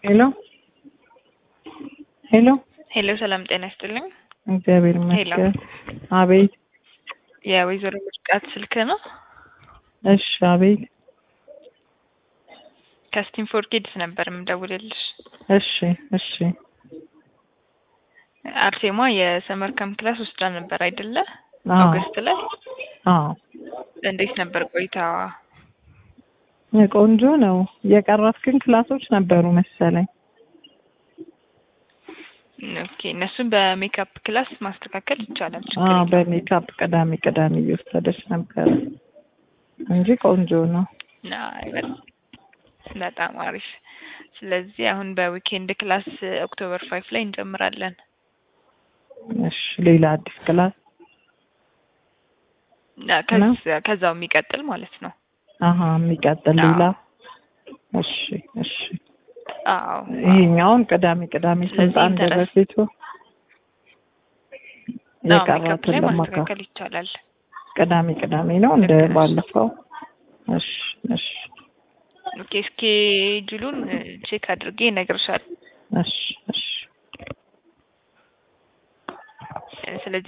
ሄሎ ሄሎ ሄሎ ሰላም ጤና ይስጥልኝ። እግዚአብሔር ይመስገን። አቤት። የወይዘሮ ምርቃት ስልክ ነው? እሺ፣ አቤት። ከስቲም ፎር ኪድስ ነበር የምደውልልሽ። እሺ፣ እሺ። አርሴማ የሰመር ካምፕ ክላስ ወስዳ ነበር አይደለ? አዎ፣ ኦገስት ላይ አዎ። እንዴት ነበር ቆይታዋ? ቆንጆ ነው። የቀራት ግን ክላሶች ነበሩ መሰለኝ። ኦኬ እነሱን በሜካፕ ክላስ ማስተካከል ይቻላል። ችግር አዎ፣ የለውም። በሜካፕ ቅዳሜ ቅዳሜ እየወሰደች ነበር እንጂ ቆንጆ ነው። አይ፣ በጣም በጣም አሪፍ። ስለዚህ አሁን በዊኬንድ ክላስ ኦክቶበር ፋይቭ ላይ እንጀምራለን። እሺ፣ ሌላ አዲስ ክላስ እና ከዛ- ከዛው የሚቀጥል ማለት ነው። አሀ፣ የሚቀጥል አዎ። ሌላ። እሺ፣ እሺ። አዎ ይሄኛውን ቅዳሜ ቅዳሜ ስለዚህ ስልጣን እንደ ኢንተረስት- በፊቱ አዎ፣ ሜካፕ የቀራትን ላይ ለማካ ማስተካከል ይቻላል። ቅዳሜ ቅዳሜ ነው እንደ ልክ ነሽ። ባለፈው። እሺ፣ እሺ፣ ኦኬ ስኬጁሉን ቼክ አድርጌ እነግርሻለሁ። እሺ፣ እሺ። ስለዚህ